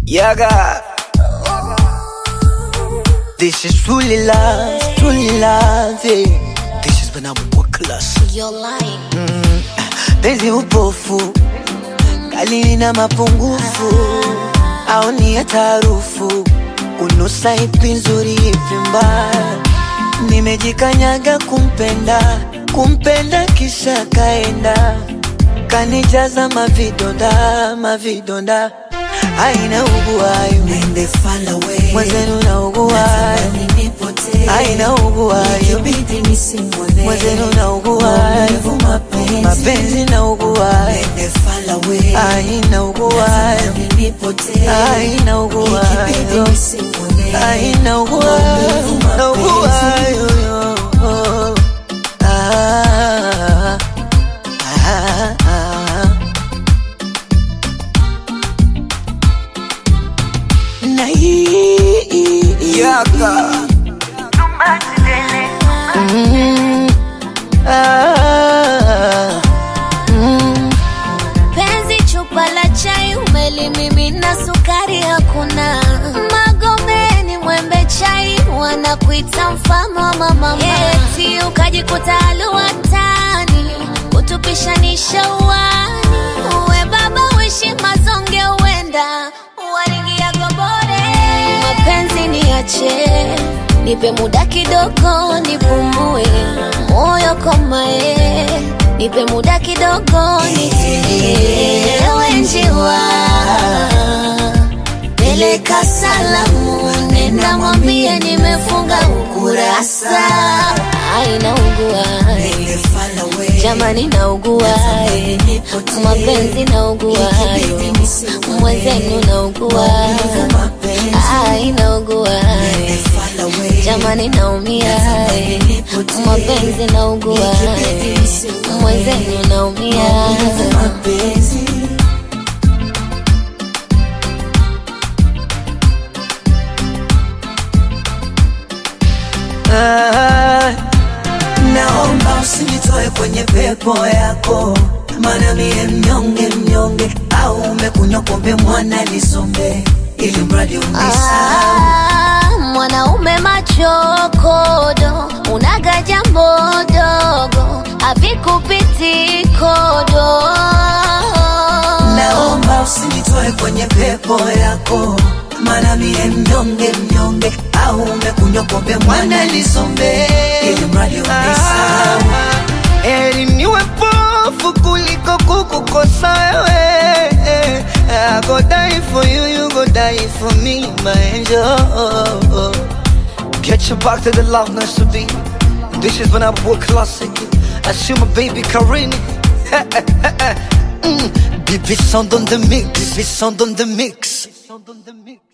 Yaga. This is truly love, truly love. yeah. This is when I work class. You're lying. Penzi upofu, kali na mapungufu, aoni hata harufu, kunusa ipi nzuri ipi mbaya. Nimejikanyaga kumpenda, kumpenda kisha kaenda, kanijaza mavidonda, mavidonda, aina uguayo Nende far away. mwenzenu na uguayo, Natamani nipotee. aina uguayo Ikibidi nisimwone. mwenzenu na uguayo, Maumivu mapenzi. mapenzi na uguayo Nende far away. aina uguayo Natamani nipotee. aina uguayo Ikibidi nisimwone. aina uguayo Maumivu na uguayo mapenzi. yo. Ah, ah, ah. Na hii yaka Mm, ah, mm. Penzi chupa la chai umelimimina, sukari hakuna. Magomeni mwembe chai wanakuita mfalme wa mama. Eti ukajikuta aluwatani kutupishanisha uwani. Uwe baba uishi mazonge, uenda waringia gobore. Mapenzi niache, nipe muda kidogo nipumue, moyo komae, nipe muda kidogo nitulie. Ewe njiwa, peleka salamu, nenda mwambie nimefunga ukurasa. Ai, naugua Nende far away. jamani, naugua mapenzi, naugua mwenzenu, naugua Maumivu mapenzi. ai, naugua Nende far away. jamani, naumia mapenzi, naugua mwenzenu, naumia Maumivu mapenzi. Ah, Naomba usinitoe kwenye pepo yako, maana mie mnyonge mnyonge, au umekunywa pombe mwana nisombe, ili mradi unisahau. Ah, mwanaume machokodo, unaga jambo dogo, havikupiti kodo. Naomba usinitoe kwenye pepo yako, maana mie mnyonge mnyonge, au umekunywa pombe mwana nisombe, ili mradi unisahau. ah, Heri niwe pofu kuliko kukukosa wewe. I go die for you, you go die for me, my angel. Get your back to the loudness to be. This is when I work classic. I see my baby Karini. mm. Bibi sound on the mix, Bibi sound on the mix. Sound on the mix.